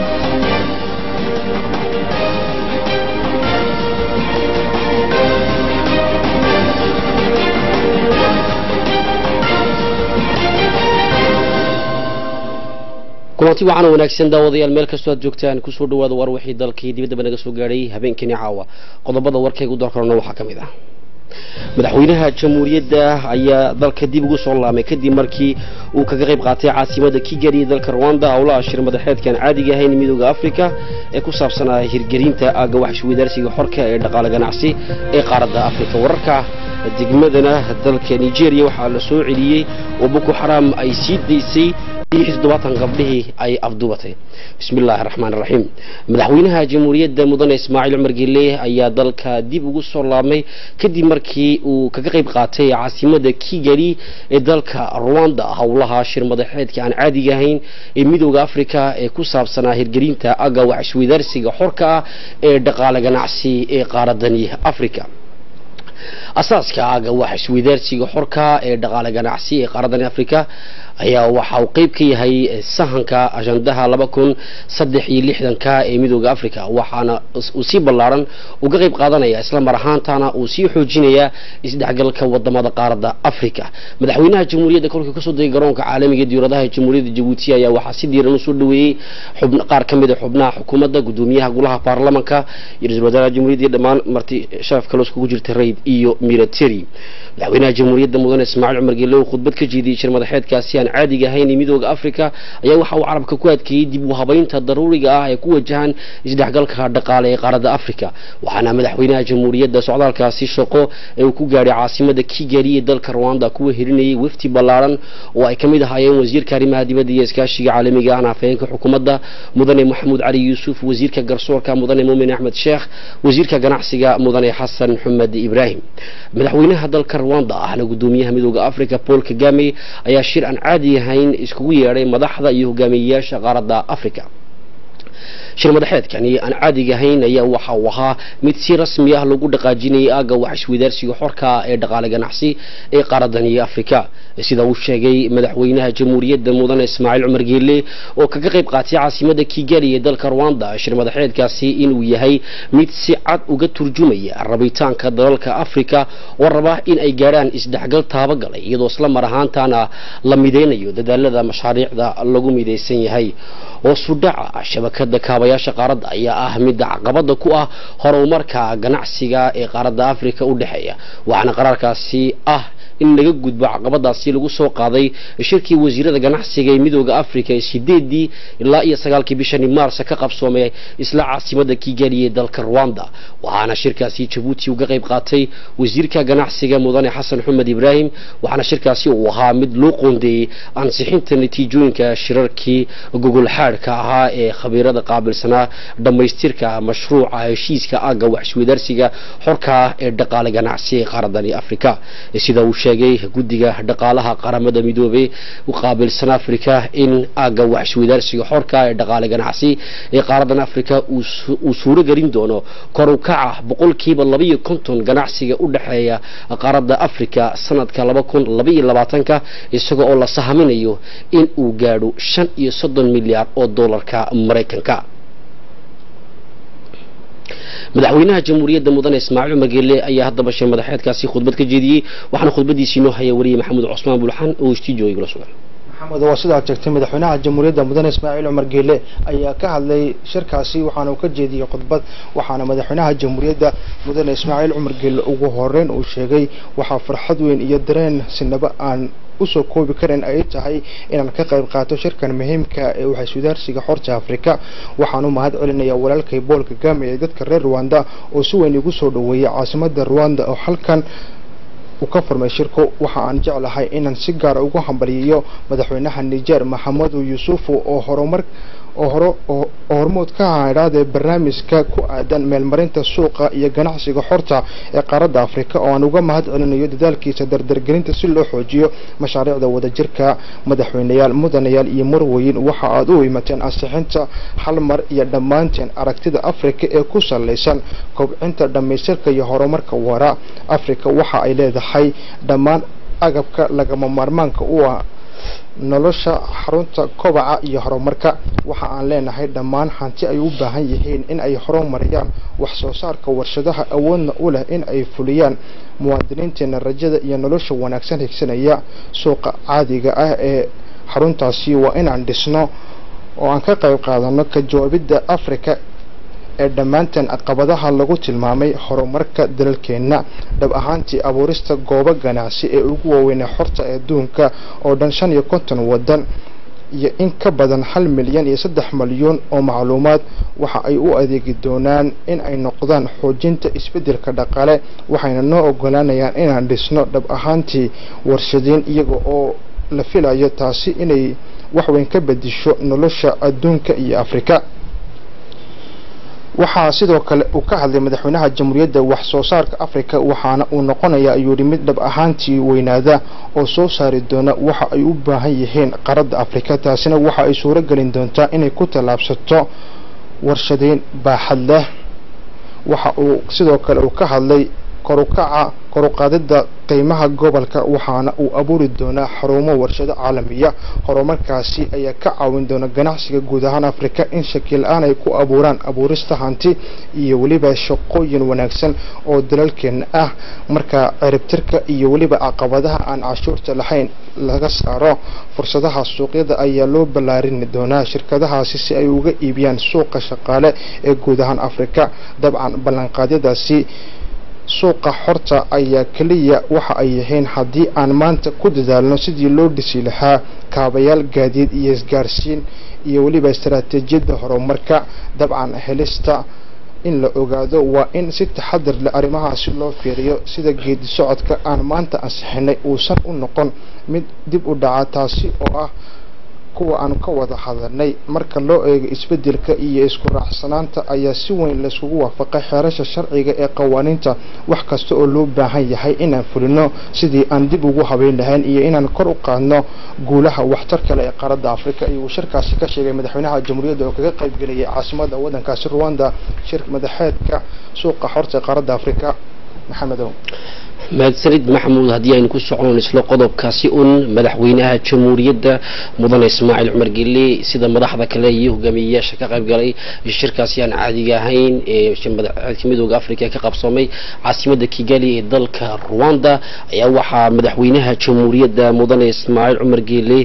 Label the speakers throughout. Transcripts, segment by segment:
Speaker 1: kulanti wacan wanaagsan daawadayaal meel kastoo aad joogtaan kusoo dhawaada war wixii dalkii dibaddaba naga soo gaadhay habeenkani caawa qodobada warkayga u doorkarona waxaa ka mid ah madaxweynaha jamhuuriyadda ayaa dalka dib ugu soo laamay kadib markii uu kaga qayb qaatay caasimada kigali ee dalka rwanda howlaha shir madaxeedkan caadiga ahayn midooda afrika ee ku saabsanaa hirgelinta aagga waxisweydaarsiga xorka ee dhaqaale ganacsi ee qaaradda afrika wararka degmadana dalka nigeria waxaa la soo celiyey oo boko xaram ay sii daysay toddobaatan gabdhihii ay afduubatay bismi illaahi raxmaan raxiim madaxweynaha jamhuuriyadda mudane ismaaciil cumar gelle ayaa dalka dib ugu soo laabmay kadib markii uu kaga qayb qaatay caasimada kigali ee dalka rwanda howlaha shir madaxeedka aan caadiga ahayn ee midooda afrika ee ku saabsanaa hirgelinta agga wax isweydaarsiga xorka ah ee dhaqaale ganacsi ee qaaradani afrika asaaska aga wax isweydaarsiga xorka ee dhaqaale ganacsi ee qaaradani afrika ayaa waxa uu qeyb ka yahay sahanka ajandaha laba kun saddex iyo lixdanka ee midooda africa waxaana uu si ballaaran uga qayb qaadanaya isla mar ahaantana uu sii xoojinayaa isdhexgalka wadamada qaaradda africa madaxweynaha jamhuuriyadda kolkii kasoo degay garoonka caalamiga diyauradaha jamhuuriyadda jabuuti ayaa waxaa si diiran usoo dhaweeyey qaar ka mid a xubnaha xukuumadda gudoomiyaha golaha baarlamanka iyo ra-isul wasaaraha jamhuuriyadda iyo dhammaan marti sharaf kale iskugu jirta rayd iyo military madaxweynaha jamhuuriyadda mudane ismaaciil cumar gelle oo khudbad ka jeediyey shir madaxeedkaasi aan caadiga ahayn ee midooda africa ayaa waxa uu carabka ku adkeeyey dib u habaynta daruuriga ah ee ku wajahan isdhexgalka dhaqaale ee qaaradda africa waxaana madaxweynaha jamhuuriyadda socdaalkaasi shaqo ee uu ku gaadhay caasimada kigali ee dalka rwanda kuwa hirinayay wafti ballaaran oo ay ka mid ahaayeen wasiirka arrimaha dibadda iyo iskaashiga caalamiga ahna afhayeenka xukuumadda mudane maxamuud cali yuusuf wasiirka garsoorka mudane muumin axmed sheekh wasiirka ganacsiga mudane xasan xumed ibraahim madaxweynaha dalka rwanda ahna gudoomiyaha midooda africa paul kagame ayaa shir aan caadi ahayn iskugu yeedhay madaxda iyo hogaamiyeyaasha qaaradda africa shir madaxeedkani aan caadiga ahayn ayaa waxa uu ahaa mid si rasmi ah lagu dhaqaajinayay aagga wax isweydaarsiga xorka ee dhaqaale ganacsi ee qaaradani afrika sida uu sheegay madaxweynaha jamhuuriyadda mudane ismaaciil cumar geelle oo kaga qayb qaatay caasimada kigali ee dalka rwanda shir madaxeedkaasi inuu yahay mid si cad uga turjumaya rabitaanka dalalka afrika oo raba in ay gaadhaan isdhexgal taabagalay iyadoo isla mar ahaantana la mideynayo dadaalada mashaariicda lagu midaysan yahay oo sudhaca shabakada kaabayaasha qaaradda ayaa ah midda caqabada ku ah horumarka ganacsiga ee qaaradda afrika u dhexeeya waxaana qaraarkaasi ah in laga gudbo caqabadaasi lagu soo qaaday shirkii wasiirada ganacsiga ee midooda africa ee sideedii ilaa iyo sagaalkii bishani maarsa ka qabsoomay isla caasimada kigali ee dalka rwanda waxaana shirkaasi jabuuti uga qayb qaatay wasiirka ganacsiga mudane xasan xumed ibraahim waxaana shirkaasi uu ahaa mid loo qoondeeyey ansixinta natiijooyinka shirarkii gogol xaadhka ahaa ee khabiirada qaabilsanaa dhammaystirka mashruuca heshiiska aagga wax isweydaarsiga xorka ee dhaqaale ganacsi ee qaaradani africa sida uu sheegay guddiga dhaqaalaha qaramada midoobey u qaabilsan africa in aagga wax isweydaarsiga xorka ee dhaqaale ganacsi ee qaaradan africa uu suuro gelin doono kor u kaca boqolkiiba labaiyo konton ganacsiga u dhexeeya qaaradda africa sanadka laba kun labaiyo labaatanka isaga oo la sahaminayo in uu gaadho shan iyo soddon milyaar oo doolarka maraykanka madaxweynaha jamhuuriyadda mudane ismaaciil cumar geelle ayaa haddaba shir madaxeedkaasi khudbad ka jeediyey waxaana khudbadiisii noo haya wariye maxamuud cusmaan bulxan oo istiijo igula sugan
Speaker 2: maxamed waa sidaa sheegtay madaxweynaha jamhuuriyadda mudane ismaaciil cumar geele ayaa ka hadlay shirkaasi waxaana uu ka jeediyey khudbad waxaana madaxweynaha jamhuuriyadda mudane ismaaciil cumar geele ugu horeyn uu sheegay waxaa farxad weyn iyo dareen sinaba aan usoo koobi karin ay tahay inaan ka qayb qaato shirkan muhiimka ee waxaysudaarsiga xorta afrika waxaan u mahad celinayaa walaalkay bool kagame ee dadka reer rwanda oo si weyn igu soo dhaweeyay caasimada rwanda oo halkan uu ka furmay shirku waxa aan jeclahay inaan si gaara ugu hambaliyayo madaxweynaha niger maxamedu yuusufu oo horumar oo hore oo hormood ka haydhaadee barnaamijka ku aadan meelmarinta suuqa iyo ganacsiga xorta ee qaaradda afrika oo aan uga mahad celinayo dadaalkiisa dardargelinta si loo xoojiyo mashaariicda wadajirka madaxweyneyaal mudanayaal iyo marweyn waxa aad u imateen ansixinta hal mar iyo dhammaanteen aragtida afrika ee ku salaysan kobcinta dhammaystirka iyo horumarka wara afrika waxa ay leedahay dhammaan agabka lagama maarmaanka u ah nolosha xarunta kobaca iyo horumarka waxa aan leenahay dhammaan hanti ay u baahan yihiin in ay horumariyaan wax soo saarka warshadaha awoodna u leh in ay fuliyaan muwaadiniinteena rajada iyo nolosha wanaagsan higsanaya suuqa caadiga ah ee xaruntaasi waa inaan dhisno oo aan ka qayb qaadano ka jawaabidda africa ee dhammaanteen caqabadaha lagu tilmaamay horumarka dalalkeenna dhab ahaantii abuurista goobo ganacsi ee ugu waaweynee xorta ee adduunka oo dhan shan iyo konton waddan iyo in ka badan hal milyan iyo saddex malyuun oo macluumaad waxa ay u adeegi doonaan in ay noqdaan xoojinta isbeddelka dhaqaale waxayna noo ogolaanayaan inaan dhisno dhab ahaantii warshadiin iyaga oo la filayo taasi inay waxweyn ka bedisho nolosha adduunka iyo afrika waxaa sidoo kale uu ka hadlay madaxweynaha jamhuuriyadda wax soo saarka afrika waxaana uu noqonaya ayuu yidhi mid dhab ahaantii weynaada oo soo saari doona waxa ay u baahan yihiin qaradda afrika taasina waxa ay suuro gelin doontaa inay ku tallaabsato warshadeyn baaxad leh waxa uu sidoo kale uu ka hadlay korukaca koruqaadida qiimaha gobolka waxaana uu abuuri doonaa xarumo warshado caalamiya horumarkaasi ayaa ka caawin doona ganacsiga guud ahaan afrika in shaki la-aan ay ku abuuraan abuurista hanti iyo weliba shaqooyin wanaagsan oo dalalkeena ah marka ciribtirka iyo weliba caqabadaha aan cashuurta lahayn laga saaro fursadaha suuqyada ayaa loo ballaarini doonaa shirkadahaasi si ay uga iibiyaan suuqa shaqaale ee guud ahaan afrika dabcan ballanqaadyadaasi suuqa xorta ayaa keliya waxa ay yihiin haddii aan maanta ku dadaalno sidii loo dhisi lahaa kaabayaal gaadiid iyo isgaarsiin iyo weliba istaraatiijiyadda horumarka dabcan helista in la ogaado waa in si taxadar leh arrimahaasi loo fiiriyo sida geedi socodka aan maanta ansixinay uusan u noqon mid dib u dhaca taasi oo ah kuwa aan ka wada hadalnay marka loo eego isbeddelka iyo isku raacsanaanta ayaa si weyn layskugu waafaqay xeerasha sharciga ee qawaaniinta wax kasta oo loo baahan yahay inaan fulino sidii aan dib ugu habeyn lahayn iyo inaan kor u qaadno guulaha waxtar kale ee qaaradda afrika ayuu shirkaasi ka sheegay madaxweynaha jamhuuriyadda oo kaga qayb gelayay caasimada waddankaasi ruwanda shir madaxeedka suuqa xorta ee qaaradda afrika maxamedow
Speaker 1: mahadsanid maxamuud haddii aynu ku socono isla qodobkaasi un madaxweynaha jamhuuriyadda mudane ismaaciil cumar gelle sida madaxda kale iyo hogaamiyeyaasha ka qayb galay shirkaasi aan caadiga ahayn ee madaxeedka midooda africa ka qabsoomay caasimadda kigali ee dalka rwanda ayaa waxaa madaxweynaha jamhuuriyadda mudane ismaaciil cumar gelle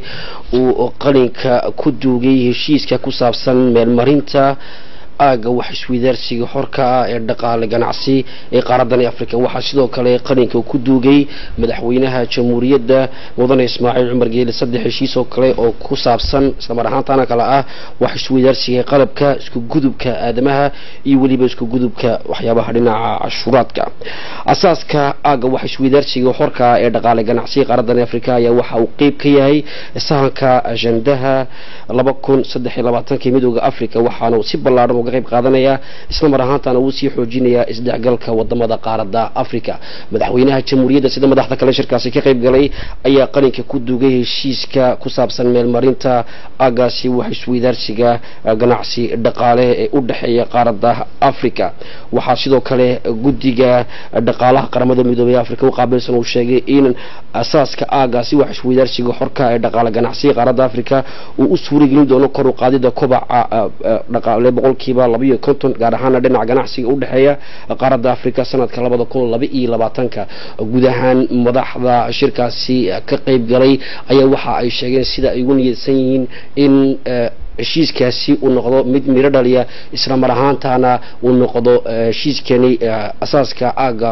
Speaker 1: uu qalinka ku duugay heshiiska ku saabsan meelmarinta aaga wax isweydaarsiga xorka ah ee dhaqaale ganacsi ee qaaradani africa waxaa sidoo kale qalinka ku duugay madaxweynaha jamhuuriyadda mudane ismaaciil cumar geele saddex heshiis oo kale oo ku saabsan islamar ahaantaana kale ah wax isweydaarsiga qalabka isku gudubka aadamaha iyo weliba isku gudubka waxyaabaha dhinaca cashuuraadka asaaska aaga wax isweydaarsiga xorka ah ee dhaqaale ganacsiga qaaradani africa ayaa waxa uu qeyb ka yahay sahanka ajandaha laba kun saddex iyo labaatankii midooda africa waxaana si ballaaran uga qayb qaadanaya isla mar ahaantaana uu sii xoojinayaa isdhexgalka wadamada qaaradda africa madaxweynaha jamhuuriyadda sida madaxda kale shirkaasi ka qayb galay ayaa qalinka ku duugay heshiiska ku saabsan meelmarinta aagaasi wax isweydaarsiga ganacsi dhaqaale ee u dhexeeya qaaradda africa waxaa sidoo kale guddiga dhaqaalaha qaramada midoobey africa u qaabilsan uu sheegay in asaaska aagaasi wax isweydaarsiga xorka ee dhaqaale ganacsiga qaaradda africa uu u suuragelin doono kor u qaadida kobaca dhaqaale boqolkiiba labayo konton gaar ahaana dhinaca ganacsiga u dhexeeya qaaradda africa sanadka labada kun laba iyo labaatanka guud ahaan madaxda shirkaasi ka qayb galay ayaa waxa ay sheegeen sida ay ugu niyadsan yihiin in heshiiskaasi uu noqdo mid miro dhaliya isla mar ahaantaana uu noqdo heshiiskani asaaska aaga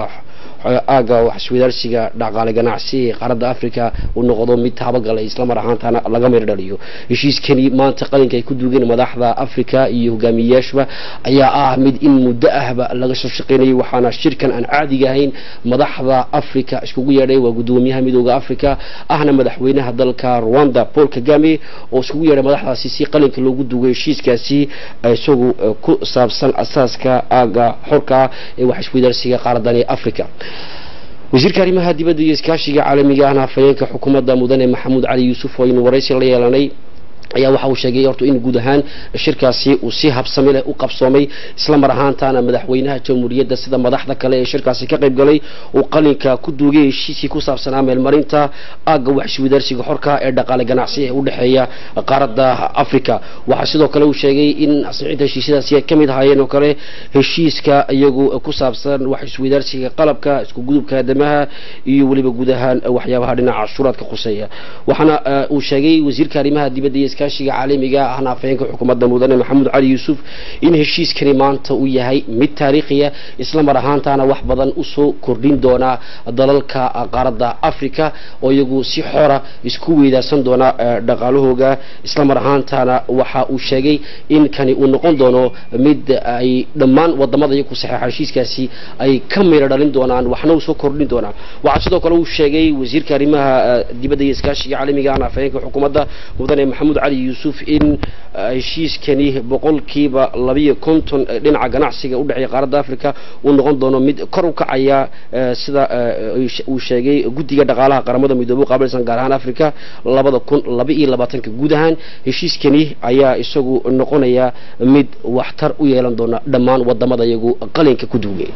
Speaker 1: aaga wax isweydaarsiga dhaqaale ganacsi ee qaaradda africa uu noqdo mid tabagalay isla mar ahaantaana laga miro dhaliyo heshiiskani maanta qalinka ay ku duugeen madaxda africa iyo hogaamiyeyaashba ayaa ah mid in muddo ahba laga soo shaqeynayay waxaana shirkan aan caadiga ahayn madaxda africa iskugu yeedhay waa guddoomiyaha midooda africa ahna madaxweynaha dalka rwanda paul kagame oo iskugu yeedhay madaxdaasi si qalinka loogu duugay heshiiskaasi isagu ku saabsan asaaska aaga xorka ee wax isweydaarsiga qaaradani africa wasiirka arrimaha dibadda iyo iskaashiga caalamiga ahna afhayeenka xukuumadda mudane maxamuud cali yuusuf oo aynu waraysi la yeelanay ayaa waxa uu sheegay horta in guud ahaan shirkaasi uu si habsami leh u qabsoomay isla mar ahaantaana madaxweynaha jamhuuriyadda sida madaxda kale ee shirkaasi ka qayb galay uu qalinka ku duugay heshiiskii ku saabsanaa meelmarinta aagga waxiswadaarsiga xorka ee dhaqaale ganacsi ee u dhexeeya qaaradda africa waxaa sidoo kale uu sheegay in asixinta heshiisyadaasi ay ka mid ahaayeen oo kale heshiiska iyagu ku saabsan wax iswadaarsiga qalabka isku gudubka aadamaha iyo weliba guud ahaan waxyaabaha dhinaca cashuuraadka khuseeya waxaana uu sheegay wasiirka arrimaha dibadda iyo iskaashiga caalamiga ahna afhayeenka xukuumadda mudane maxamuud cali yuusuf in heshiiskani maanta uu yahay mid taariikhiya isla mar ahaantaana wax badan usoo kordhin doona dalalka qaaradda africa oo iyagu si xora isku weydaarsan doona dhaqaalahooga isla mar ahaantaana waxa uu sheegay in kani uu noqon doono mid ay dhammaan wadamada iyagu saxeexa heshiiskaasi ay ka mira dhalin doonaan waxna uu soo kordhin doonaa waxaa sidoo kale uu sheegay wasiirka arrimaha dibadda iyo iskaashiga caalamiga ahna afhayeenka xukuumadda mudane maxamuud cali yuusuf in heshiiskani boqolkiiba labiyo konton dhinaca ganacsiga udhexeeya qaaradda africa uu noqon doono mid kor u kacaya sida uu sheegay guddiga dhaqaalaha qaramada midoobe qaabilsan gaar ahaan africa labada kun laba iyo labaatanka guud ahaan heshiiskani ayaa isagu noqonaya mid waxtar u yeelan doona dhammaan wadamada iyagu qalinka ku duugay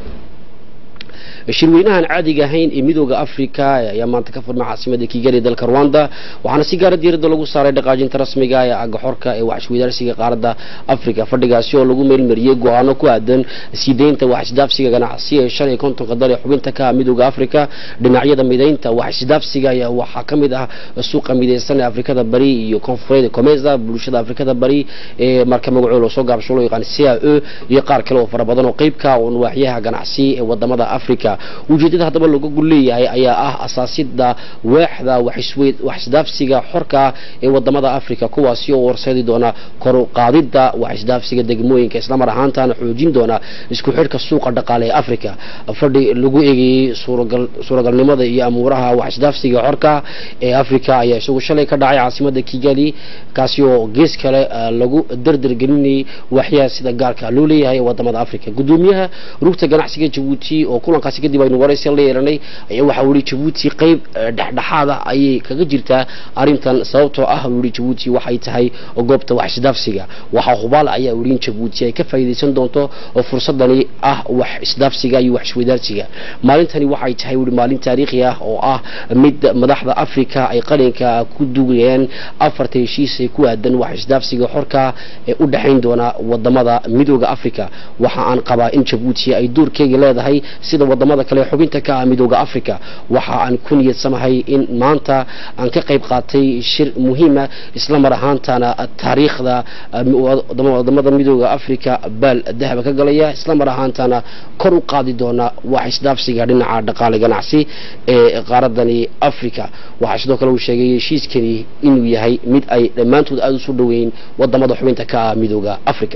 Speaker 1: shirweynahan caadiga ahayn ee midooda africa ayaa maanta ka furmay caasimada kigali dalka rwanda waxaana si gaara diiradda lagu saaray dhaqaajinta rasmiga ee aga xorka ee waxisweydaarsiga qaaradda africa fadhigaasi oo lagu meelmariyey go-aano ku aadan sii deynta waxisdaafsiga ganacsi ee shan iyo kontonka dal ee xubinta ka midooda africa dhinacyada mideynta waxisdaafsiga ayaa waxaa ka mid ah suuqa mideysan ee afrikada bari iyo koonfureed comesa bulshada afrikada bari ee marka magacooda soo gaabsho loo yaqaan c a e iyo qaar kale oo fara badan oo qeybka un waaxyaha ganacsi ee wadamada africa ujeedada haddaba looga gul leeyahay ayaa ah asaasida waaxda waxisdaafsiga xorka ee wadamada africa kuwaasi oo horseedi doona koru qaadida waxisdaafsiga degmooyinka islamar ahaantana xoojin doona isku xidhka suuqa dhaqaale ee africa fadhi lagu eegayey suuragalnimada iyo amuuraha waxisdaafsiga xorka ee africa ayaa isagu shalay ka dhacay caasimada kigali kaasi oo gees kale lagu dardargelinayay waxyaha sida gaarka loo leeyahay ee wadamada africa gudoomiyaha rugta ganacsiga jabuuti oo kulankaasi kadib aynu waraysi la yeelanay ayaa waxa uu yihi jabuuti qayb dhexdhexaada ayay kaga jirtaa arrintan sababtoo ah uu yihi jabuuti waxay tahay goobta wax isdaafsiga waxaa hubaal ayaa uu yihi in jabuuti ay ka faa'iidaysan doonto oo fursadani ah wax isdaafsiga iyo wax isweydaarsiga maalintani waxay tahay uu yihi maalin taariikhi ah oo ah mid madaxda africa ay qalinka ku dugayeen afarta heshiis ee ku aadan wax isdaafsiga xorka ee u dhexayn doona wadamada midooda africa waxa aan qabaa in jabuuti ay doorkeega leedahay sida wadamada kale xubinta ka ah midooda africa waxa aan ku niyadsamahay in maanta aan ka qayb qaatay shir muhiima isla mar ahaantana taariikhda wadamada midooda africa baal dahaba ka galaya isla mar ahaantana kor u qaadi doona wax isdaafsiga dhinaca dhaqaale ganacsi ee qaaradani africa waxaa sidoo kale uu sheegay heshiiskani inuu yahay mid ay dhammaantood aada usu dhoweyn wadamada xubinta ka ah midooda africa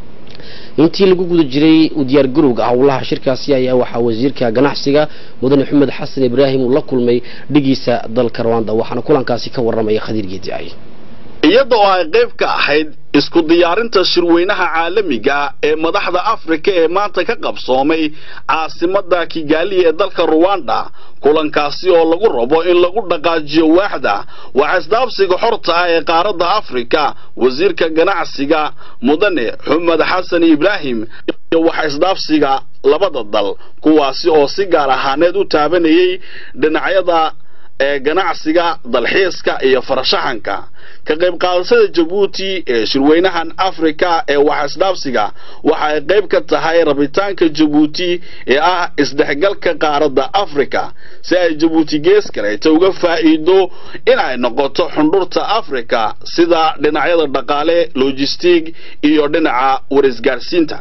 Speaker 1: intii lagu guda jiray u diyaar garowga howlaha shirkaasi ayaa waxaa wasiirka ganacsiga mudane maxamed xasan ibraahim uu la kulmay dhigiisa dalka rwanda waxaana kulankaasi ka waramaya khadiir geediay
Speaker 3: iyada oo ay qayb ka ahayd isku diyaarinta shirweynaha caalamiga ee madaxda afrika ee maanta ka qabsoomay caasimada kigaali ee dalka ruwanda kulankaasi oo lagu rabo in lagu dhaqaajiyo waaxda waxisdaabsiga xorta ah ee qaaradda afrika wasiirka ganacsiga mudane xumed xasan ibraahim iyo waxisdaabsiga labada dal kuwaasi oo si gaar ahaaneed u taabanayay dhinacyada ee ganacsiga dalxiiska iyo farashaxanka ka qayb qaadashada jabuuti ee shirweynahan afrika ee wax isdhaafsiga waxa ay qayb ka tahay rabitaanka jabuuti ee ah isdhexgalka qaaradda afrika si ay jabuuti gees kaleeta uga faa'iido in ay noqoto xundhurta afrika sida dhinacyada dhaqaale logistig iyo dhinaca warisgaarsiinta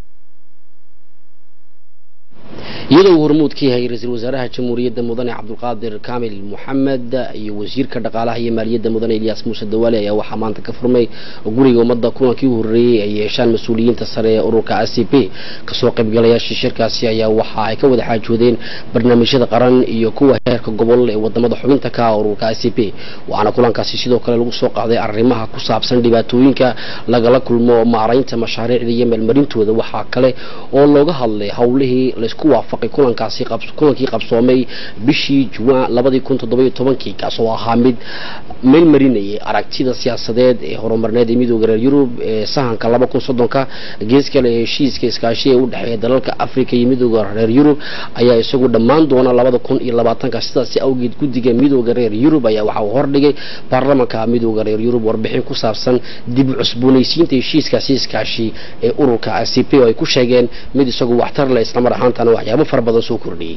Speaker 1: iyadoo uu hormuud ka yahay ra-iisul wasaaraha jamhuuriyadda mudane cabdulqaadir kaamil moxamed iyo wasiirka dhaqaalaha iyo maaliyadda mudane ilyaas muuse dawaale ayaa waxaa maanta ka furmay guriga ummadda kulankii u horreeyey ay yeeshaan mas-uuliyiinta sare ee ururka a c p kasoo qaybgalayaashii shirkaasi ayaa waxa ay ka wada xaajoodeen barnaamijyada qaran iyo kuwa heerka gobol ee wadamada xubinta ka ah ururka a c p waxaana kulankaasi sidoo kale lagu soo qaaday arrimaha ku saabsan dhibaatooyinka lagala kulmo maaraynta mashaariicda iyo meelmarintooda waxaa kale oo looga hadlay howlihii laysku waafaq waafaqay kulankaasi kulankii qabsoomay bishii juwaan labadii kun toddobiyo tobankii kaasoo ahaa mid meel marinayay aragtida siyaasadeed ee horumarneed ee midooda reer yurub ee sahanka laba kun soddonka gees kale ee heshiiska iskaashi ee u dhexeeya dalalka afrika iyo midooda reer yurub ayaa isagu dhammaan doona labada kun iyo labaatanka sidaasi awgeed guddiga midooda reer yurub ayaa waxa uu hordhigay baarlamanka midooda reer yurub warbixin ku saabsan dib u cusboonaysiinta heshiiskaasi iskaashi ee ururka c p oo ay ku sheegeen mid isagu waxtar leh islamar ahaantana waxyaabo fara badan soo kordhiyey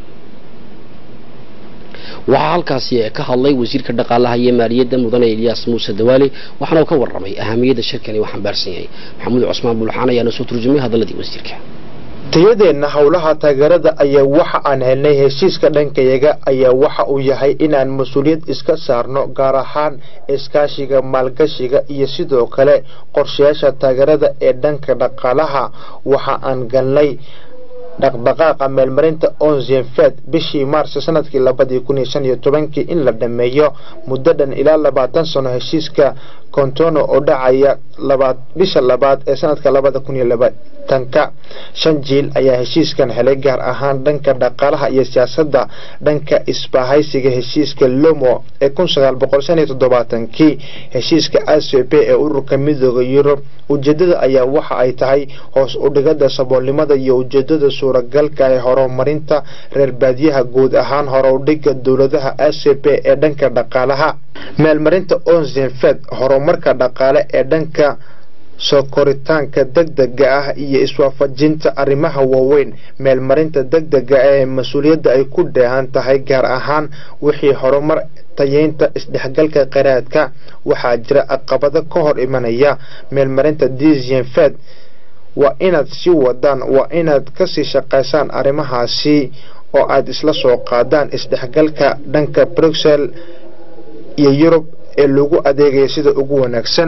Speaker 1: waxaa halkaasi ka hadlay wasiirka dhaqaalaha iyo maaliyadda mudane ilyaas muuse dawaale waxaana uu ka warramay ahamiyadda shirkani uu xambaarsan yahay maxamuud cusmaan bulxaan ayaana soo turjumay hadalladii wasiirka
Speaker 2: tayadeenna howlaha taageerada ayaa waxa aan helnay heshiiska dhankayaga ayaa waxa uu yahay inaan mas-uuliyad iska saarno gaar ahaan iskaashiga maalgashiga iyo sidoo kale qorshayaasha taageerada ee dhanka dhaqaalaha waxa aan galnay dhaqdhaqaaqa meelmarinta onzenfed bishii maarso sanadkii labadii kun iyo shan iyo tobankii in la dhameeyo muddo dhan ilaa labaatan sano heshiiska kontono oo dhacaya labaad bisha labaad ee sanadka labada kun iyo labaatanka shan jiil ayaa heshiiskan helay gaar ahaan dhanka dhaqaalaha iyo siyaasadda dhanka isbahaysiga heshiiska lomo ee kun sagaal boqol shan iyo toddobaatankii heshiiska a c p ee ururka midooda yurub ujeedada ayaa waxa ay tahay hoos udhigada saboolnimada iyo ujeedada suuragalka ee horumarinta reer baadiyaha guud ahaan horudhiga dowladaha a c p ee dhanka dhaqaalaha meelmarinta onzenfed horumarka dhaqaale ee dhanka soo koritaanka degdega ah iyo iswaafajinta arrimaha waaweyn meelmarinta degdega ee mas-uuliyadda ay ku dheehan tahay gaar ahaan wixii horumar tayeynta isdhexgalka qaraadka waxaa jira caqabado ka hor imanaya meelmarinta dzenfed waa inaad sii wadaan waa inaad kasii shaqaysaan arrimahaasi oo aad isla soo qaadaan isdhexgalka dhanka bruxel iyo yurub ee lagu adeegaya sida ugu wanaagsan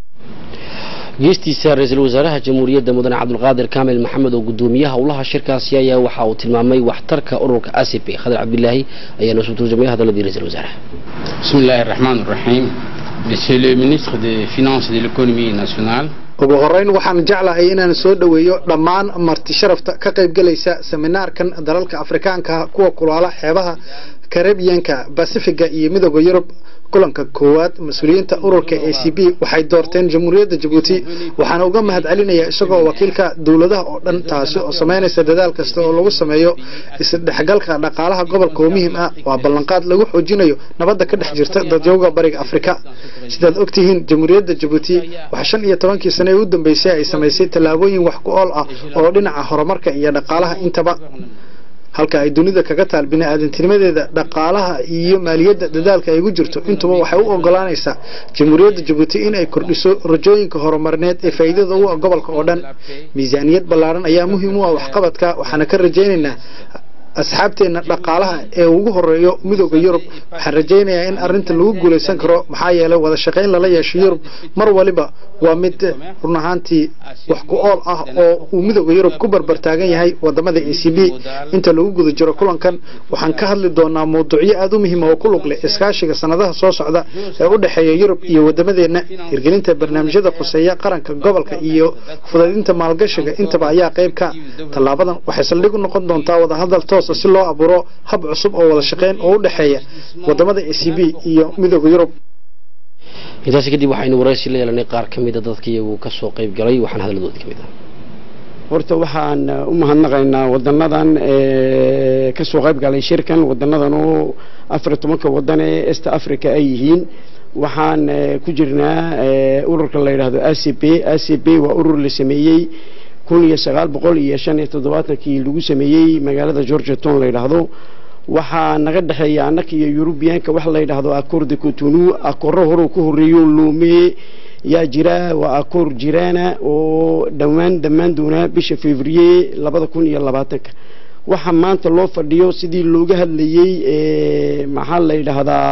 Speaker 1: geestiisa ra-iisul wasaaraha jamhuuriyadda mudane cabdulqaadir kaamil maxamed oo gudoomiyaha howlaha shirkaasi ayaa waxa uu tilmaamay waxtarka ururka a c p khadar cabdilaahi ayaana soo turjumay hadalladii ra-isul wasaaraha
Speaker 4: بسم الله الرحمن الرحيم Monsieur le ministre des Finances et de l'économie nationale
Speaker 5: ugu horeyn waxaan jeclahay inaan soo dhoweeyo dhammaan marti sharafta ka qaybgelaysa seminaarkan dalalka afrikaanka kuwa kulaala xeebaha karibiyanka basifiga iyo midooda yurub kulanka koowaad mas-uuliyiinta ururka a c b waxay doorteen jamhuuriyadda jabuuti waxaana uga mahad celinayaa isagoo wakiilka dowladaha oo dhan taasi oo samaynaysa dadaal kasta oo lagu sameeyo isdhexgalka dhaqaalaha gobolka oo muhiim ah waa ballanqaad lagu xoojinayo nabadda ka dhex jirta dadyowga bariga afrika sidaad ogtihiin jamhuuriyadda jabuuti waxaa shan iyo tobankii sane ee u dambeysay ay samaysay tallaabooyin wax ku ool ah oo dhinaca horumarka iyo dhaqaalaha intaba halka ay dunida kaga taal bini-aadantinimadeeda dhaqaalaha iyo maaliyadda dadaalka ay ugu jirto intuba waxay u ogolaanaysaa jamhuuriyadda jabuuti in ay kordhiso rajooyinka horumarineed ee faa'iidada u ah gobolka oo dhan miisaaniyad ballaaran ayaa muhiim u ah waxqabadka waxaana ka rajaynaynaa asxaabteenna dhaqaalaha ee ugu horeeyo midooda yurub waxaan rajaynayaa in arinta lagu guulaysan karo maxaa yeelay wada shaqayn lala yeesho yurub mar waliba waa mid run ahaantii wax ku ool ah oo uu midooda yurub ku barbartaagan yahay wadamada a c b inta lagu guda jiro kulankan waxaan ka hadli doonaa mawduucyo aada u muhiima oo ku lug leh iskaashiga sanadaha soo socda ee u dhexeeya yurub iyo wadamadeenna hirgelinta barnaamijyada khuseeya qaranka gobolka iyo fudaydinta maalgashiga intaba ayaa qayb ka tallaabadan waxay saldhig u noqon doontaa wadahadal toos si loo abuuro hab cusub oo wada shaqayn oo u dhexeeya wadamada a c b iyo midooda yurub
Speaker 1: intaasi kadib waxaynu waraysi la yeelanay qaar ka mida dadka iyagu ka soo qayb galay waxaana hadaladoodii ka mid ah
Speaker 6: horta waxaan u mahadnaqaynaa wadanadan ka soo qayb galay shirkan wadanadan oo afar iyo tobanka wadan ee east africa ay yihiin waxaan ku jirnaa ururka la yidhaahdo a c p a c p waa urur la sameeyey kun iyo sagaal boqol iyo shan iyo toddobaatankii lagu sameeyey magaalada georgia town la yidhaahdo waxaa naga dhexeeya annaka iyo yurubiyaanka waxa la yidhaahdo akoor de cotonu akooro horeu ka horreeyo loomeye yaa jira waa akoor jiraana oo dhowaan dhammaan doonaa bisha fevrier labada kun iyo labaatanka waxaa maanta loo fadhiyo sidii looga hadlayey maxaa la yidhaahdaa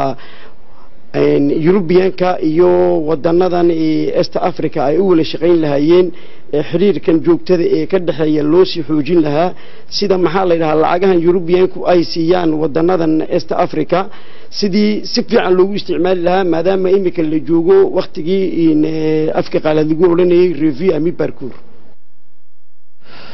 Speaker 6: yurubiyaanka iyo wadanadan est africa ay u wala shaqayn lahaayeen xiriirkan joogtada ee ka dhexeeya loo sii xoojin lahaa sida maxaa la yidhahaa lacagahan yurubiyaanku ay siiyaan wadanadan est africa sidii si fiican loogu isticmaali lahaa maadaama imika la joogo waktigii afka qaalaad lagu odhanayay review ami barcour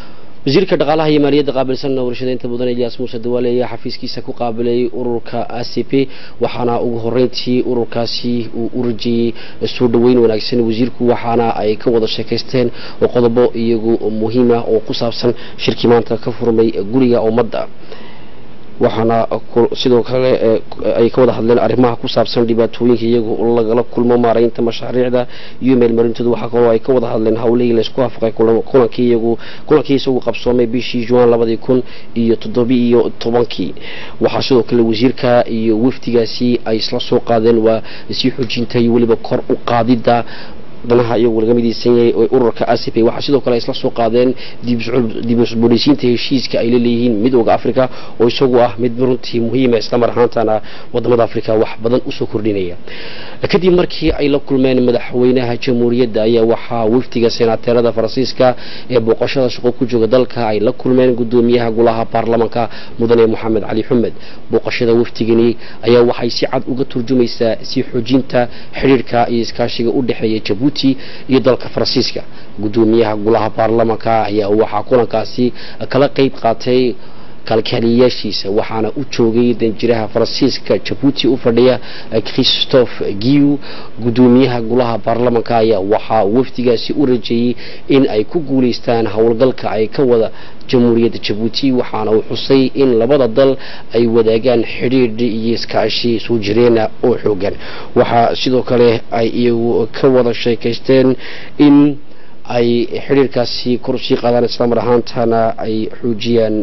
Speaker 1: wasiirka dhaqaalaha iyo maaliyadda qaabilsan warshadeynta mudan ilyaas muuse dawaale ayaa xafiiskiisa ku qaabilay ururka a c p waxaana ugu horeyntii ururkaasi uu u rajiyey soo dhoweyn wanaagsan wasiirku waxaana ay ka wada sheekaysteen oo qodobo iyagu muhiima oo ku saabsan shirkii maanta ka furmay guriga ummadda waxaana sidoo kale ay ka wada hadleen arrimaha ku saabsan dhibaatooyinka iyagu lagala kulmo maaraynta mashaariicda iyo meelmarintooda waxaa kaloo ay ka wada hadleen howlihii laysku afaqay kulankii iyagu kulankii isagu qabsoomay bishii juan labadii kun iyo toddobi iyo tobankii waxaa sidoo kale wasiirka iyo wafdigaasi ay isla soo qaadeen waa sii xoojinta iyo weliba kor u qaadidda danaha iyagu laga midaysan yahay oo ururka acp waxaa sidoo kale ay isla soo qaadeen dib usbooleysiinta heshiiska ay laleeyihiin midooda africa oo isagu ah mid runtii muhiima islamar ahaantana wadamada africa wax badan usoo kordhinaya kadib markii ay la kulmeen madaxweynaha jamhuuriyadda ayaa waxaa wafdiga senaateerada faransiiska ee booqashada shaqo ku jooga dalka ay la kulmeen gudoomiyaha golaha baarlamanka mudane moxamed cali xumed booqashada wafdigani ayaa waxay si cad uga turjumaysaa sii xoojinta xidhiirka iyo iskaashiga u dhexeeya jabuuti iyo dalka faransiiska gudoomiyaha golaha baarlamanka ayaa waxaa kulankaasi kala qeyb qaatay kalkaaliyayaashiisa waxaana u joogay danjiraha faransiiska jabuuti u fadhiya christophe giu gudoomiyaha golaha baarlamanka ayaa waxaa wafdigaasi u rajeeyey in ay ku guuleystaan howlgalka ay ka wada jamhuuriyadda jabuuti waxaana uu xusay in labada dal ay wadaagaan xidhiidh iyo iskaashi soo jireena oo xoogan waxaa sidoo kale ay iyagu ka wada sheekaysteen in ay xidhiirkaasi kor usii qaadaan islamar ahaantana ay xoojiyaan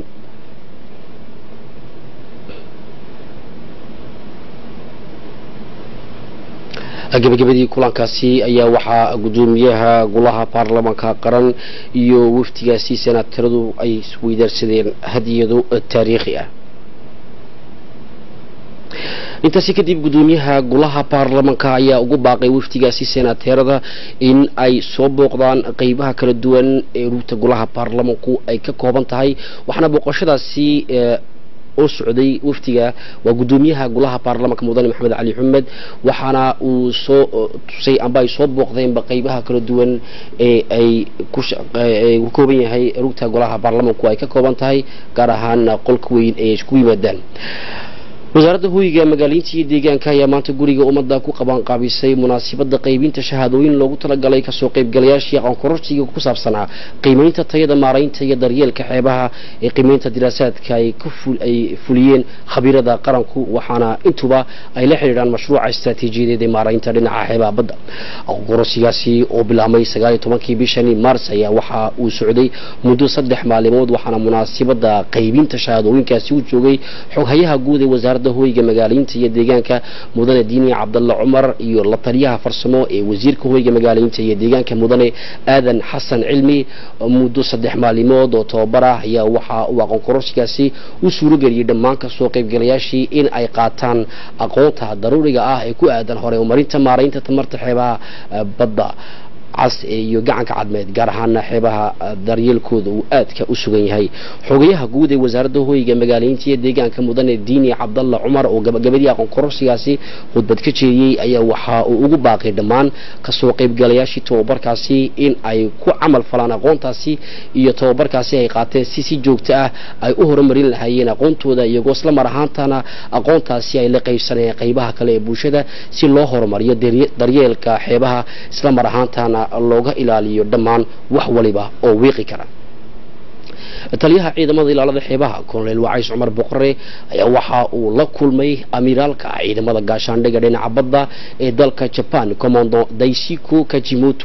Speaker 1: gabagabadii kulankaasi ayaa waxaa gudoomiyaha golaha baarlamanka qaran iyo wafdigaasi senaataradu ay isweydaarsadeen hadiyado taariikhi ah intaasi kadib gudoomiyaha golaha baarlamanka ayaa ugu baaqay wafdigaasi senaateerada in ay soo booqdaan qeybaha kala duwan ee rugta golaha baarlamanku ay ka kooban tahay waxaana booqashadaasi oo socday wafdiga waa gudoomiyaha golaha baarlamanka mudane maxamed cali xumed waxaana uu soo tusay amba ay soo booqdeenba qeybaha kala duwan ee ay ku kooban yahay rugta golaha baarlamanku ay ka kooban tahay gaar ahaan qolka weyn ee isku yimaadaan wasaaradda hoyga magaaliinta iyo deegaanka ayaa maanta guriga ummadda ku qabanqaabisay munaasabadda qaybinta shahaadooyin loogu talagalay kasoo qaybgalayaashii aqoonkororsiga ku saabsanaa qiimeynta tayada maaraynta iyo daryeelka xeebaha ee qiimeynta diraasaadka ay fuliyeen khabiirada qaranku waxaana intuba ay la xidhiidhaan mashruuca istaraatiijiyadeed ee maaraynta dhinaca xeebaha badda aqoonkororsigaasi oo bilaabmay sagaal iyo tobankii bishani maars ayaa waxa uu socday muddo saddex maalimood waxaana munaasabadda qaybinta shahaadooyinkaasi u joogay xoghayaha guud ee wasaaradda hoyga magaaliinta iyo deegaanka mudane diini cabdalla cumar iyo la taliyaha farsamo ee wasiirka hoyga magaaliinta iyo deegaanka mudane aadan xasan cilmi muddo saddex maalimood oo tababar ah ayaa waxa uu aqoon kororsigaasi u suurageliyey dhammaan kasoo qaybgalayaashii in ay qaataan aqoonta daruuriga ah ee ku aadan hore umarinta maaraynta tamarta xeebaha badda cas iyo gacanka cadmeed gaar ahaana xeebaha daryeelkooda uu aadka u sugan yahay xogayaha guud ee wasaaradda hoyga magaaleynta iyo deegaanka mudane diini cabdalla cumar oo gabagabadii aqoon kororsigaasi khudbad ka jeediyey ayaa waxa uu ugu baaqay dhammaan kasoo qaybgalayaashii tababarkaasi in ay ku camal falaan aqoontaasi iyo tababarkaasi ay qaateen si si joogto ah ay u horumarin lahaayeen aqoontooda iyagoo isla mar ahaantana aqoontaasi ay la qaybsanayeen qaybaha kale ee bulshada si loo horumariyo daryeelka xeebaha isla mar ahaantana looga ilaaliyo dhammaan wax waliba oo wiiqi kara taliyaha ciidamada ilaalada xeebaha colonel wacays cumar boqore ayaa waxa uu la kulmay amiiraalka ciidamada gaashaandhiga dhinaca badda ee dalka jaban commando daisiko kajimoto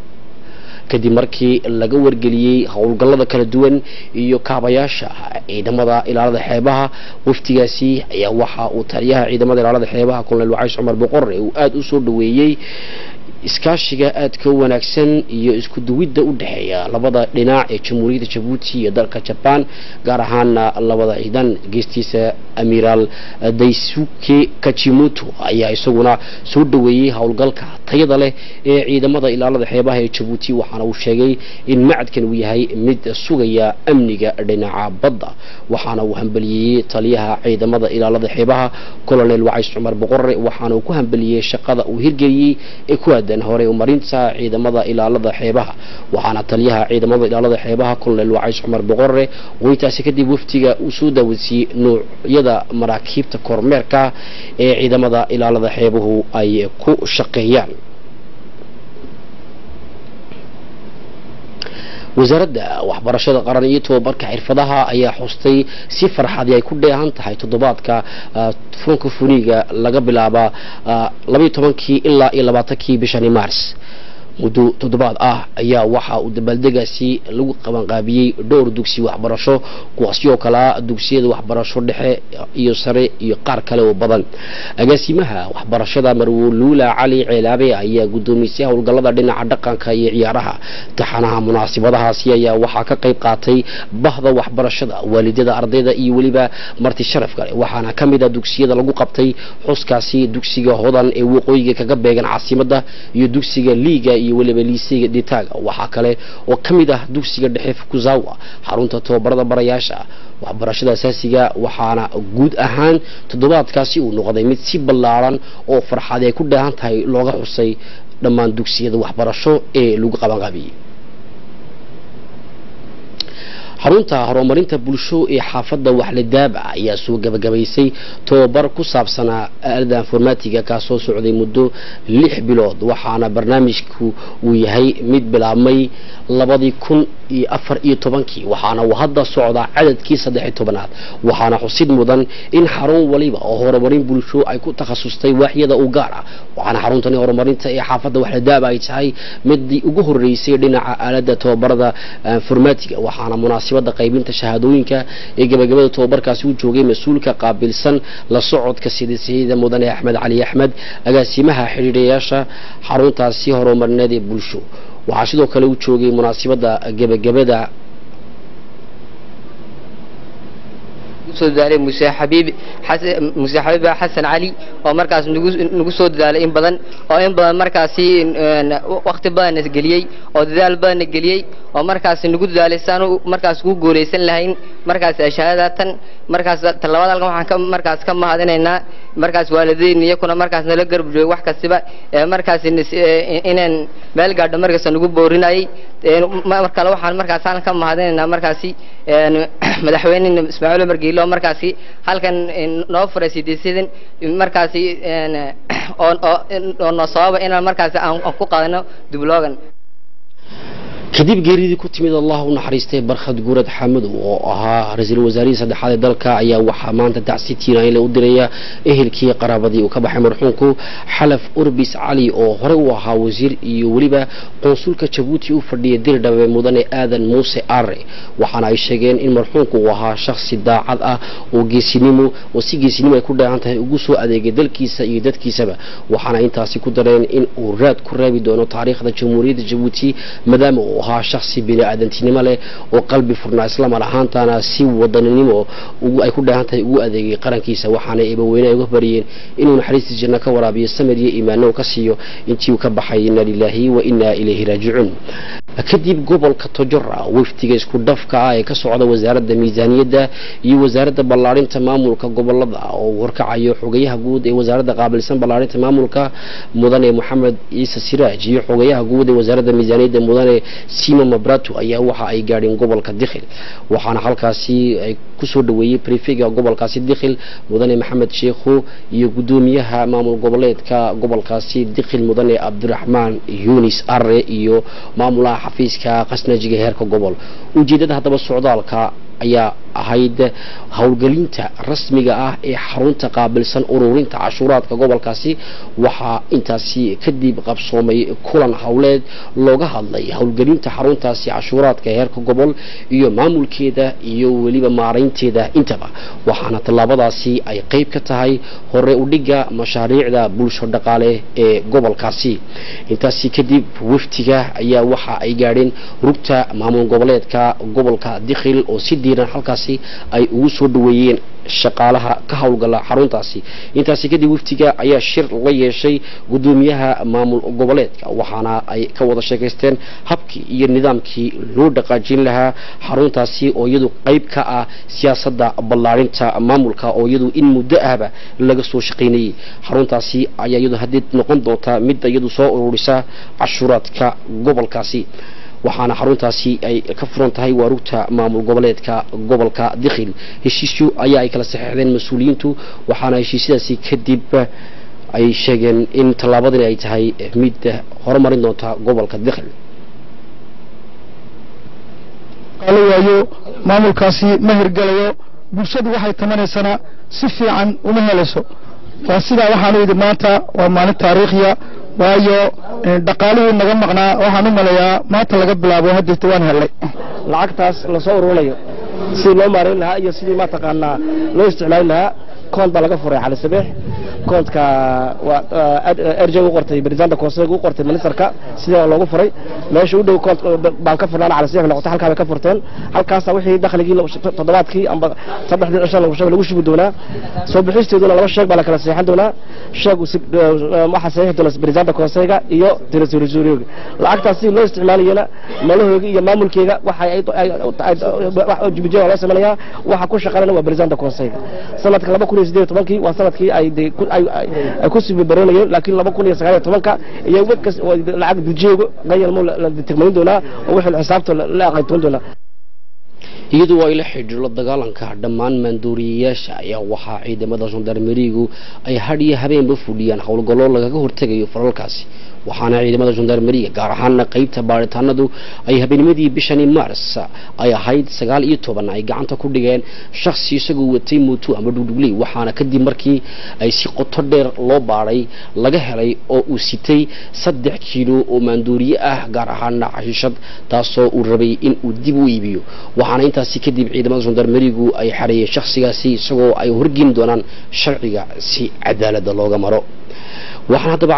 Speaker 1: kadib markii laga wargeliyey howlgallada kala duwan iyo kaabayaasha ciidamada ilaalada xeebaha waftigaasi ayaa waxa uu taliyaha ciidamada ilaalada xeebaha colonel wacays cumar boqore uu aada u soo dhaweeyey iskaashiga aadka u wanaagsan iyo isku duwidda u dhexeeya labada dhinac ee jamhuuriyadda jabuuti iyo dalka jabaan gaar ahaana labada ciidan geestiisa amiiraal daisuke kajimoto ayaa isaguna soo dhaweeyey howlgalka tayada leh ee ciidamada ilaalada xeebaha ee jabuuti waxaana uu sheegay in macadkan uu yahay mid sugaya amniga dhinaca badda waxaana uu hambaliyeeyey taliyaha ciidamada ilaalada xeebaha colonel wacays cumar boqore waxaana uu ku hambeliyey shaqada uu hirgeliyey ee ku aada aadan horey umarinta ciidamada ilaalada xeebaha waxaana taliyaha ciidamada ilaalada xeebaha colonel wacays cumar boqorre oo intaasi kadib waftiga uu soo daawasiiyey noocyada maraakiibta kormeerka ee ciidamada ilaalada xeebuhu ay ku shaqeeyaan wasaaradda waxbarashada qaran iyo tobabarka xirfadaha ayaa xustay si farxadii ay ku dheehan tahay toddobaadka funka funiga laga bilaaba labaiyo tobankii ilaa iyo labaatankii bishani mars muddo toddobaad ah ayaa waxa uu dabaaldegaasi lagu qabanqaabiyey dhowr dugsi waxbarasho kuwaasi oo kalea dugsiyada waxbarasho dhexe iyo sare iyo qaar kale oo badan agaasimaha waxbarashada marwuluula cali ceelaabe ayaa guddoomisay howlgallada dhinaca dhaqanka iyo ciyaaraha taxanaha munaasabadahaasi ayaa waxaa ka qayb qaatay bahda waxbarashada waalidada ardayda iyo weliba marti sharaf kale waxaana ka mid a dugsiyada lagu qabtay xuskaasi dugsiga hodan ee waqooyiga kaga beegan caasimada iyo dugsiga liiga iyo weliba liiseyga dhitaaga waxaa kale oo ka mid ah dugsiga dhexe fukuzawa xarunta tobabarada barayaasha waxbarashada asaasiga waxaana guud ahaan toddobaadkaasi uu noqday mid si ballaaran oo farxad ay ku dheehan tahay looga xusay dhammaan dugsiyada waxbarasho ee lagu qabanqaabiyey xarunta horumarinta bulsho ee xaafadda waxladaaba ayaa soo gabagabaysay tobabar ku saabsanaa aalada informatiga kaasoo socday muddo lix bilood waxaana barnaamijku uu yahay mid bilaabmay labadii kun iyo afar iyo tobankii waxaana uu hadda socdaa cadadkii saddex iyo tobanaad waxaana xusid mudan in xarun waliba oo horumarin bulsho ay ku takhasustay waaxyada u gaar ah waxaana xaruntani horumarinta ee xaafadda waxladaaba ay tahay midii ugu horeysay dhinaca aalada tobabarada informatiga waxaana munaasibada qaybinta shahaadooyinka ee gabagabada tobabarkaasi u joogay mas-uulka qaabilsan la socodka sidasiyada mudane axmed cali axmed agaasimaha xidhiidhayaasha xaruntaasi horumarineed ee bulsho waxaa sidoo kale u joogay munaasibada gebagabada
Speaker 7: soo dadaalay muse xabiib muse xabiib xasan cali oo markaas nagu nagu soo dadaalay in badan oo in badan markaasi waqti badanna geliyey oo dadaal badanna geliyey oo markaas nagu dadaalay saanu markaas ku guuleysan lahayn markaas shahaadatan markaas talabaad halkan waxaan ka markaas ka mahadinaynaa markaas waalidiin iyakuna markaas nala garab joogay wax kastiba markaas inaan meel gaadho markaas nagu boorinayay mar kale waxaan markaas halkan ka mahadinaynaa markaasi madaxweyne ismaaciil umar geelo markaasi halkan noo furay sideesadan markaasi oo noo sababa inaan markaasi aan ku qaadano dubloogan
Speaker 1: kadib geeridii ku timid allah u naxariistay barkhad guurad xamadow oo ahaa ra-iisul wasaarihii saddexaad ee dalka ayaa waxaa maanta dacsi tiiraanle u diraya ehelkii qaraabadii uu ka baxay marxuumku xalaf urbis cali oo horey u ahaa wasiir iyo weliba qonsulka jabuuti u fadhiya dirdhabe mudane aadan muuse are waxaana ay sheegeen in marxuumku uu ahaa shakhsi daacad ah oo geesinimo oo si geesinimo ay ku dheehan tahay ugu soo adeegay dalkiisa iyo dadkiisaba waxaana intaasi ku dareen in uu raad ku raabi doono taariikhda jamhuuriyadda jabuuti maadaama uu ahaa shakhsi bini-aadantinimo leh oo qalbi furnaa islamar ahaantana si wadaninimo ay ku dheehan tahay ugu adeegay qarankiisa waxaana eebaweyne ay uga bariyeen inuu naxariistii janno ka waraabiyo samir iyo iimaano ka siiyo intii uu ka baxay inna lilaahi wa innaa ilayhi raajicuun kadib gobolka tojora wafdiga isku dhafka ah ee ka socda wasaaradda miisaaniyadda iyo wasaaradda ballaarinta maamulka gobolada oo warkacayo xogayaha guud ee wasaaradda qaabilsan ballaarinta maamulka mudane moxamed ciise siraaj iyo xogayaha guud ee wasaaradda miisaaniyadda mudane sima mabrato ayaa waxa ay gaadheen gobolka dikhil waxaana halkaasi ay kusoo dhaweeyey brefega gobolkaasi dikhil mudane maxamed sheekhu iyo gudoomiyaha maamul goboleedka gobolkaasi dikhil mudane cabdiraxmaan yunis are iyo maamulaha xafiiska qasnajiga heerka gobol ujeeddada haddaba socdaalka ayaa ahayd howlgelinta rasmiga ah ee xarunta qaabilsan ururinta cashuuraadka gobolkaasi waxaa intaasi kadib qabsoomay kulan howleed looga hadlay howlgelinta xaruntaasi cashuuraadka heerka gobol iyo maamulkeeda iyo weliba maaraynteeda intaba waxaana tallaabadaasi ay qeyb ka tahay hore udhiga mashaariicda bulsho dhaqaale ee gobolkaasi intaasi kadib waftiga ayaa waxa ay gaadheen rugta maamul goboleedka gobolka dikhil oo si diiran halkaasi halkaasi ay ugu soo dhaweeyeen shaqaalaha ka howlgala xaruntaasi intaasi kadib waftiga ayaa shir la yeeshay gudoomiyaha maamul goboleedka waxaana ay ka wada sheekaysteen habkii iyo nidaamkii loo dhaqaajin lahaa xaruntaasi oo iyadu qayb ka ah siyaasadda ballaarinta maamulka oo iyadu in muddo ahba laga soo shaqaynayay xaruntaasi ayaa iyadu haddii noqon doonta mid iyadu soo ururisa cashuuraadka gobolkaasi waxaana xaruntaasi ay ka furan tahay waarugta maamul goboleedka gobolka dikhil heshiisyo ayaa ay kala saxeexdeen mas-uuliyiintu waxaana heshiisyadaasi kadib ay sheegeen in tallaabadani ay tahay mid horumarin doonta gobolka dikhil
Speaker 8: la waayo maamulkaasi ma hirgelayo bulshadu waxay tamanaysana si fiican uma helayso waa sidaa waxaanu yidhi maanta waa maalin taariikhiya waayo dhaqaalihii naga maqnaa waxaan u maleeyaa maanta laga bilaabo hadirta waan hellay
Speaker 9: lacagtaas lasoo ururinayo sidii loo maarayn lahaa iyo sidii mataqaanaa loo isticmaali lahaa koont baa laga furay cali sabeex koontka waa erjeg u qortay barisanta koonseyg u qortay ministerka sidii loogu furay meesha u dhow koont baan ka furnaan cali sabeex noqotay halkaa bay ka furteen halkaasa wixii dakhligii toddobaadkii amba saddexdii cishan lagu sheegay lagu shubi doonaa soo bixisteeduna laba sheeg baa la kala seexan doonaa sheeg waxaa saxiixi doona barisanta koonseyga iyo tirisurisuriyooga lacagtaas sidii loo isticmaalayana malahooga iyo maamulkeega waxa jubijada loo samaynayaa waxa ku shaqaynaya waa barisanta koonseyga sanadka laba kun iyo sideed tobankii waa sanadkii ay ay ku sibibaroonayeen laakiin laba kun iyo sagaal iyo tobanka iyo wkas lacag bujeego qayalmo la tigmayn doonaa oo wixii xisaabta la aqaytoon doonaa
Speaker 1: iyadoo ay la xidhiidho dagaalanka dhammaan maandooriyayaasha ayaa waxaa ciidamada gendarmerigu ay hadhiyo habeenba fuliyaan howlgallo lagaga hortegayo falalkaasi waxaana ciidamada gendarmeriga gaar ahaana qeybta baaritaanadu ay habeenimadii bishani mars ay ahayd sagaal iyo toban ay gacanta ku dhigeen shaksi isagoo watay muuto ama dhugdhugley waxaana kadib markii ay si qoto dheer loo baadhay laga helay oo uu sitay saddex kiilo oo maandooriye ah gaar ahaana xashiishad taasoo uu rabay in uu dib u iibiyo waxaana intaasi kadib ciidamada gendarmerigu ay xareeyeen shakhsigaasi isagoo ay horgeyn doonaan sharciga si cadaalada looga maro waxaan haddaba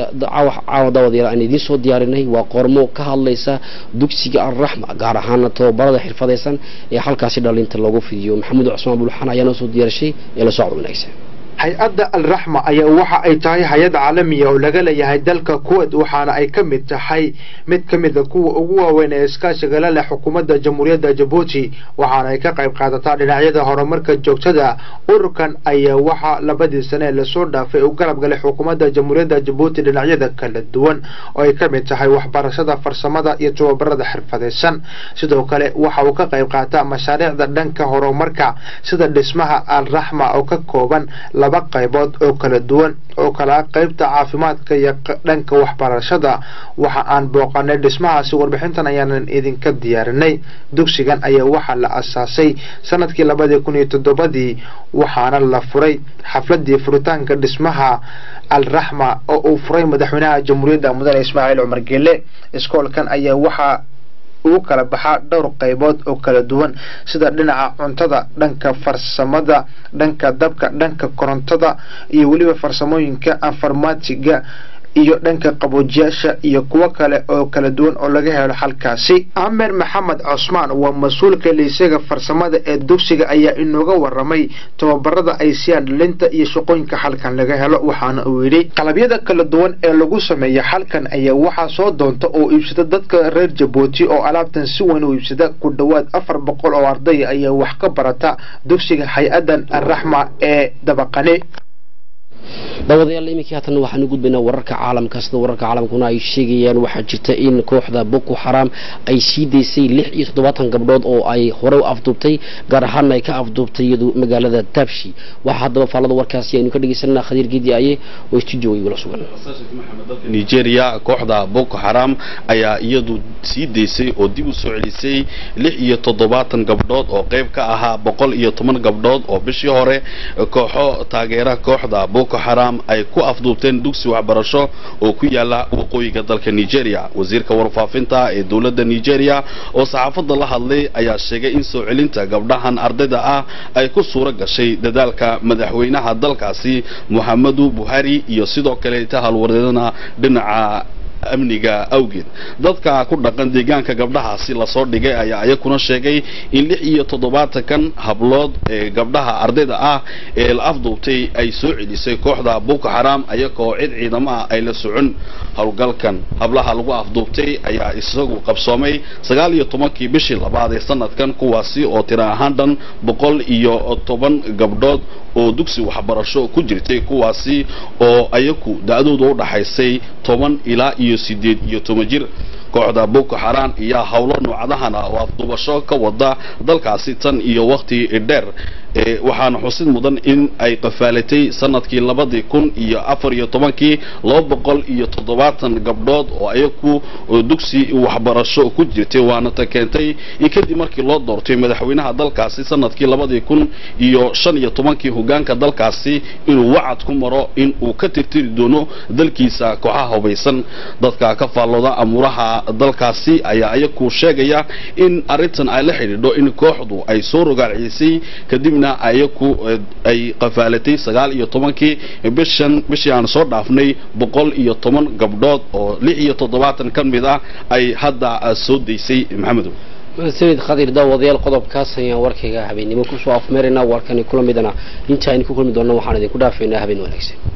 Speaker 1: caawa daawadayaal aan idiin soo diyaarinay waa qormo ka hadlaysa dugsiga alraxma gaar ahaana tababarada xirfadaysan ee halkaasi dhalinta loogu fidiyo maxamuud cusmaan bulxan ayaa noo soo diyaarishay ee la socod wanaagsan
Speaker 2: hay-adda alraxma ayaa waxa ay tahay hay-ad caalamiya oo laga leeyahay dalka kuwait waxaana ay ka mid tahay mid ka mida kuwa ugu waaweyn ee iskaashiga la leh xukuumadda jamhuuriyadda jabuuti waxaana ay ka qayb qaadataa dhinacyada horumarka joogtada ururkan ayaa waxaa labadii sane lasoo dhaafay u garab galay xukuumadda jamhuuriyadda jabuuti dhinacyada kala duwan oo ay ka mid tahay waxbarashada farsamada iyo tababarada xirfadaysan sidoo kale waxa uu ka qayb qaataa mashaariicda dhanka horumarka sida dhismaha alraxma oo ka kooban laba qaybood oo kala duwan oo kala qaybta caafimaadka iyo dhanka waxbarashada waxa aan booqanay dhismahaasi warbixintan ayaanan idinka diyaarinay dugsigan ayaa waxaa la asaasay sanadkii labadii kun iyo toddobadii waxaana la furay xafladii furitaanka dhismaha alraxma oo uu furay madaxweynaha jamhuuriyadda mudane ismaaciil cumar gele iskoolkan ayaa waxaa ugu kala baxaa dhowr qaybood oo kala duwan sida dhinaca cuntada dhanka farsamada dhanka dabka dhanka korontada iyo weliba farsamooyinka informatiga iyo dhanka qaboojiyaasha iyo kuwo kale oo kala duwan oo laga helo halkaasi amer maxamed cosmaan waa mas-uulka liisaga farsamada ee dugsiga ayaa inooga waramay tababarada ay siyaan dhalinta iyo shaqooyinka halkan laga helo waxaana uu yidhi qalabyada kala duwan ee lagu sameeya halkan ayaa waxaa soo doonta oo iibsada dadka reer jabuuti oo alaabtan si weyn u iibsada ku dhowaad afar boqol oo arday ayaa wax ka barata dugsiga hay-adan alraxma ee dabaqane
Speaker 1: daawadayaal iminkii haatan waxaanu gudbaynaa wararka caalamka sida wararka caalamkuna ay sheegayaan waxaa jirta in kooxda boko xaram ay sii daysay lix iyo toddobaatan gabdhood oo ay hore u afduubtay gaar ahaana ay ka afduubtay iyadu magaalada taabshi waxaa haddaba faallada warkaasi aynu ka dhegeysanaa khadiir gedi aye oo studio igula sugan
Speaker 3: nigeria kooxda boko xaram ayaa iyadu sii daysay oo dib u soo celisay lix iyo toddobaatan gabdhood oo qayb ka ahaa boqol iyo toban gabdhood oo bishii hore kooxo taageera kooxda boko xaram ay ku afduubteen dugsi waxbarasho oo ku yaala waqooyiga dalka nigeria wasiirka warfaafinta ee dowladda nigeria oo saxaafadda la hadlay ayaa sheegay in soo celinta gabdhahan ardayda ah ay ku suuro gashay dadaalka madaxweynaha dalkaasi muxamadu buhari iyo sidoo kaleeta halwareedana dhinaca amniga awgeed dadka ku dhaqan deegaanka gabdhahaasi lasoo dhigay ayaa ayakuna sheegay in lix iyo toddobaatankan hablood ee gabdhaha ardayda ah ee la afduubtay ay soo celisay kooxda boko xaram ayagoo cid ciidamo ah ay la socon howlgalkan hablaha lagu afduubtay ayaa isagu qabsoomay sagaal iyo tobankii bishii labaad ee sanadkan kuwaasi oo tira ahaan dhan boqol iyo toban gabdhood oo dugsi waxbarasho ku jirtay kuwaasi oo ayaku da-dooda u dhaxaysay toban ilaa iyo sideed iyo toban jir kooxda boko xaram iyo howlo noocadahana oo afduubasho ka wada dalkaasi tan iyo wakhti dheer waxaana xusid mudan in ay qafaalatay sanadkii labadii kun iyo afar iyo tobankii laba boqol iyo toddobaatan gabdhood oo ayaku dugsi waxbarasho ku jirtay waana ta keentay in kadib markii loo doortay madaxweynaha dalkaasi sanadkii labadii kun iyo shan iyo tobankii hogaanka dalkaasi inuu wacad ku maro in uu ka tirtiri doono dalkiisa kooxaha hubaysan dadka ka faallooda amuuraha dalkaasi ayaa ayaku sheegaya in arrintan ay la xidhiidho in kooxdu ay soo rogaalcisay kadibna ayaku ay qafaalatay sagaal iyo tobankii bishan bishii aan soo dhaafnay boqol iyo toban gabdhood oo lix iyo toddobaatan ka mid ah ay hadda soo daysay maxamedow
Speaker 1: sayid khadir daawadayaal qodobkaas ayaan warkayga habeennimo kusoo afmeeraynaa warkani kula midana inta aynu ku kulmi doonna waxaan idinku dhaafaynaa habeen wanaagsan